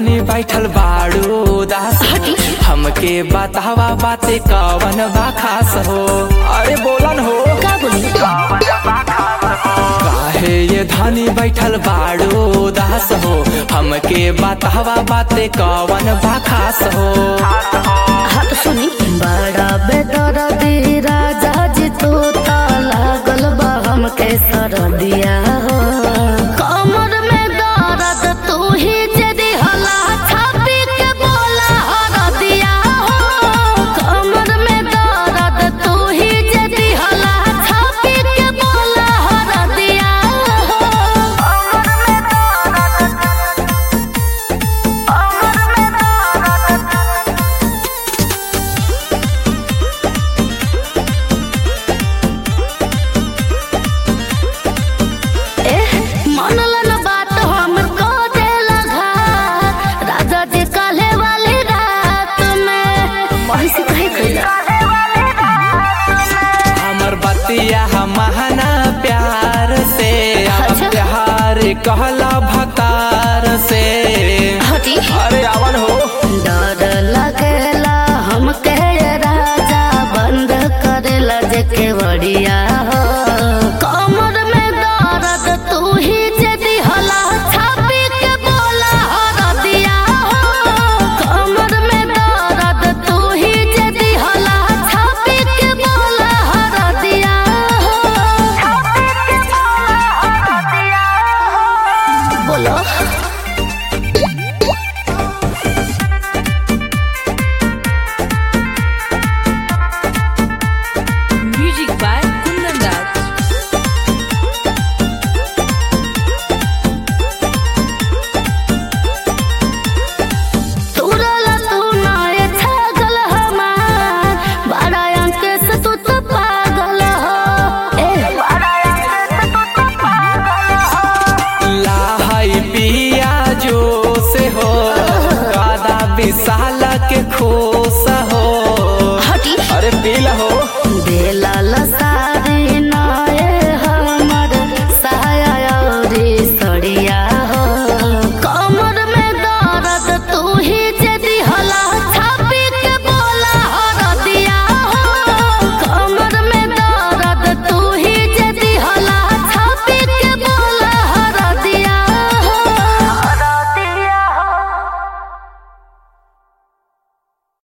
धनी बैठल बाड़ू दास हमके बतावा बाते कवन बा खास हो अरे बोलन हो का बोली काहे ये धनी बैठल बाड़ू दास हो हमके बतावा बाते कवन बा खास हो हाँ तो सुनी बड़ा बेदर दी राजा जी तू ता लागल बा हमके सरदिया हो कमर में दर्द तू ही जदी हला छापी के बोला हरदिया हो कमर में दर्द तू ही जदी हला छापी के बोला हरदिया हो कमर में दर्द कमर में दर्द एह, मनला न बात हमर को देला घात। राजा जी काल्हे वाली रात में वही से कहे कैला हमर बतिया महाना प्यार से अब अच्छा। प्यार कहला भकार से हटी अरे आवन हो डर लगेला हमके राजा बंद करेला जे केवड़िया हो कमर में दर्द तू ही जदी हला छापी के बोला हरदिया हो कमर में दर्द तू ही जदी हला छापी के बोला हरदिया हो छापी के बोला हरदिया हो बोलो Music by Kundan Das. तुरला तू नाय छागल हमार बड़ा अंक से तू तो पागल हो ए बड़ा अंक से तू तो पागल हो लाहई पिया जो से हो कादा विशाल के खोस हो हटी अरे पीला हो